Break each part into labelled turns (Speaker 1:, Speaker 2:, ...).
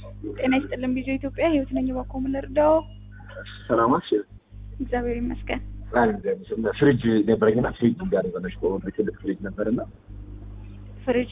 Speaker 1: ጤና ይስጥልን ቢዞ ኢትዮጵያ ህይወት ነኝ። እባክዎ ምን ልርዳዎ?
Speaker 2: ሰላማች
Speaker 1: እግዚአብሔር ይመስገን።
Speaker 2: ፍሪጅ ነበረኝና ፍሪጅ ጋር የሆነች በሆነ ትልቅ ፍሪጅ ነበርና
Speaker 1: ፍሪጅ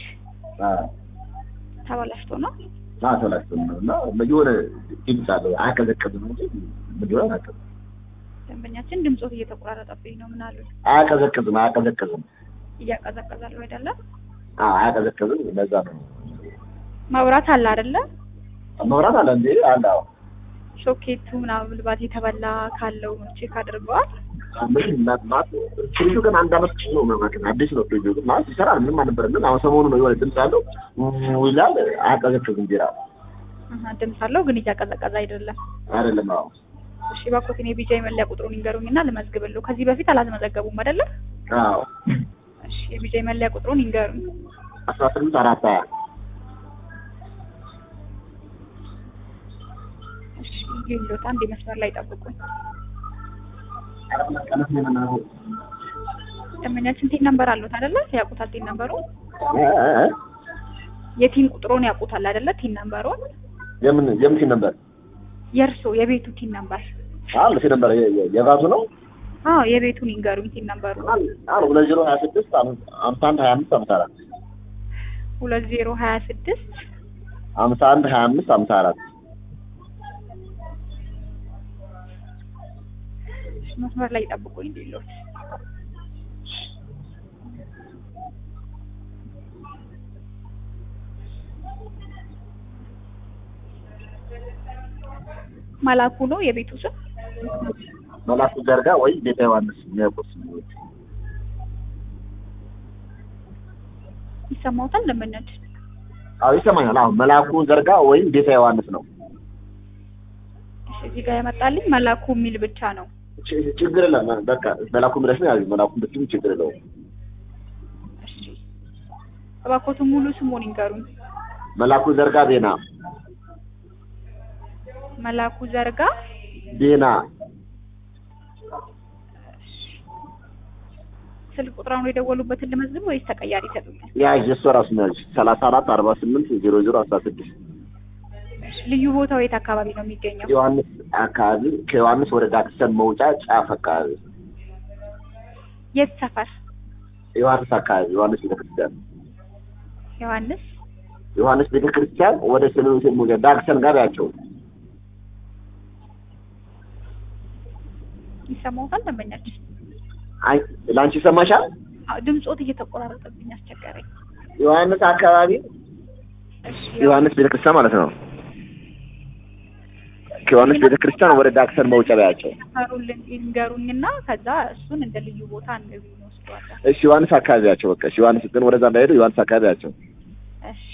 Speaker 1: ተበላሽቶ ነው።
Speaker 2: ተላሽቶ ነው እና የሆነ ድምፅ አለው አያቀዘቅዝም እንጂ ምግብ አያቀዘቅዝም።
Speaker 1: ደንበኛችን ድምፆት እየተቆራረጠብኝ ነው። ምን አሉ?
Speaker 2: አያቀዘቅዝም አያቀዘቅዝም
Speaker 1: እያቀዘቀዛሉ አይደለም?
Speaker 2: አያቀዘቅዝም። ለዛ ነው
Speaker 1: መብራት አለ አይደለ?
Speaker 2: መብራት አለ እንዴ? አለ አዎ።
Speaker 1: ሶኬቱ ምናምን ምናልባት የተበላ ካለው ቼክ አድርገዋል?
Speaker 2: ምን እናት ማለት ፍሪጁ ግን አንድ አመት ነው ማለት ነው። አዲስ ነው ፍሪጁ ግን ማለት ይሰራል። ምንም አልነበረም። ግን አሁን ሰሞኑን ነው የሆነ ድምፅ አለው ው ይላል። አያቀዘቅዝም ቢራ
Speaker 1: አሀ፣ ድምፅ አለው ግን እያቀዘቀዘ አይደለም።
Speaker 2: አይደለም። አዎ
Speaker 1: እሺ እባክዎትን የቢጃ የመለያ ቁጥሩን ይንገሩኝና ልመዝግብልዎ። ከዚህ በፊት አላስመዘገቡም አይደለ?
Speaker 2: አዎ
Speaker 1: እሺ የቢጃ የመለያ ቁጥሩን ይንገሩኝ።
Speaker 2: አስራ ስምንት አራት ሀያ
Speaker 1: እሺ ይሉት አንድ መስመር ላይ ጠብቁኝ። ደንበኛችን ቲን ነምበር አሉት አይደለ? ያውቁታል ቲን ነምበሩ? የቲን ቁጥሩን ያውቁታል አይደለ? ቲን ነምበሩን
Speaker 2: የምን የምን ሲል ነበር?
Speaker 1: የእርሶ የቤቱ ቲን ነምበር?
Speaker 2: አለ ሲል ነበር የባቱ ነው።
Speaker 1: አዎ የቤቱን ይንገሩኝ ቲን ነምበሩ።
Speaker 2: አለ ሁለት ዜሮ ሀያ ስድስት አምሳ አንድ ሀያ አምስት አምሳ አራት
Speaker 1: ሁለት ዜሮ ሀያ ስድስት
Speaker 2: አምሳ አንድ ሀያ አምስት አምሳ አራት
Speaker 1: መስመር ላይ ጠብቁኝ እንዲሉት መላኩ ነው የቤቱ ስም።
Speaker 2: መላኩ ዘርጋ ወይ ቤተ ዮሐንስ የሚያውቁት
Speaker 1: ይሰማውታል ደንበኛች?
Speaker 2: አዎ ይሰማኛል። አሁን መላኩ ዘርጋ ወይም ቤተ ዮሐንስ ነው።
Speaker 1: እሺ እዚህ ጋር የመጣልኝ መላኩ የሚል ብቻ ነው።
Speaker 2: ች- ችግር የለም። በቃ መላኩ ብለሽ ነው ያዥው። መላኩ ብትይም ችግር የለውም።
Speaker 1: እሺ እባክዎትን ሙሉ ስሙን ይንገሩኝ።
Speaker 2: መላኩ ዘርጋ ቤና
Speaker 1: መላኩ ዘርጋ
Speaker 2: ቤና
Speaker 1: ስልክ ቁጥራውን የደወሉበትን ልመዝግብ ወይስ ተቀያሪ ይሰጡኛል?
Speaker 2: ያዥ እሷ ራሱ ነው ያዥ ሰላሳ አራት አርባ ስምንት ዜሮ ዜሮ አስራ ስድስት
Speaker 1: ልዩ ቦታው የት አካባቢ ነው የሚገኘው?
Speaker 2: ዮሐንስ አካባቢ ከዮሐንስ ወደ ዳክሰን መውጫ ጫፍ አካባቢ
Speaker 1: የት ሰፈር?
Speaker 2: ዮሐንስ አካባቢ ዮሐንስ ቤተክርስቲያን
Speaker 1: ዮሐንስ
Speaker 2: ዮሐንስ ቤተክርስቲያን ወደ ሰሜን መውጫ ዳክሰን ጋር ያቸው
Speaker 1: ይሰማውታል ደንበኛችን?
Speaker 2: አይ ላንቺ ይሰማሻል?
Speaker 1: አዎ ድምፆት እየተቆራረጠብኝ አስቸገረኝ።
Speaker 2: ዮሐንስ አካባቢ
Speaker 1: እሺ
Speaker 2: ዮሐንስ ቤተክርስቲያን ማለት ነው። ከዮሐንስ ቤተክርስቲያን ወደ ዳክሰን መውጫ ያቸው
Speaker 1: ሰፈሩን ይንገሩኝና ከዛ እሱን እንደ ልዩ ቦታ እንወስደዋለን።
Speaker 2: እሺ ዮሐንስ አካባቢ ያቸው በቃ እሺ ዮሐንስ ግን ወደዛ እንዳይሄዱ ዮሐንስ አካባቢ ያቸው
Speaker 1: እሺ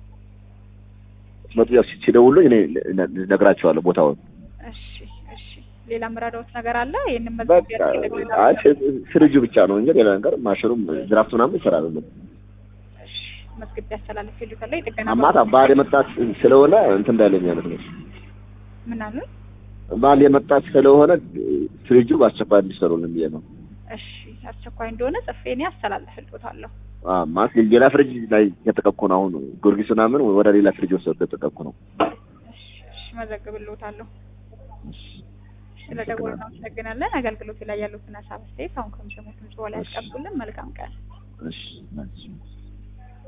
Speaker 2: መጡ ያው ሲደውሉ እኔ ነግራቸዋለሁ ቦታውን
Speaker 1: እሺ እሺ ሌላ ምራዳዎች ነገር አለ? ይሄንን
Speaker 2: በቃ
Speaker 1: መዝገብ
Speaker 2: አይ ፍሪጁ ብቻ ነው እንጂ ሌላ ነገር ማሽሩም ድራፍት ምናምን ይሰራል።
Speaker 1: እሺ መዝገብ ያስተላልፍ ይሉታል። የጥገና
Speaker 2: አማታ ባል የመጣች ስለሆነ እንትን እንዳይለኝ ማለት ነው።
Speaker 1: ምን አሉ?
Speaker 2: ባል የመጣች ስለሆነ ፍሪጁ በአስቸኳይ እንዲሰሩልን ብዬ ነው።
Speaker 1: እሺ አስቸኳይ እንደሆነ ጽፌ እኔ አስተላልፍልዎታለሁ።
Speaker 2: አ ማለት ሌላ ፍሪጅ ላይ የተጠቀኩ ነው። አሁን ጊዮርጊስ ምናምን ወደ ሌላ ፍሪጅ ወሰዱ የተጠቀኩ ነው።
Speaker 1: እሺ እሺ መዘግብልዎታለሁ። ስለደወሉ እናመሰግናለን። አገልግሎት ላይ ያሉትን ሀሳብ አስተያየት አሁን ከሚሰሙት ድምጽ በላይ ያስቀምጡልን። መልካም ቀን።
Speaker 2: እሺ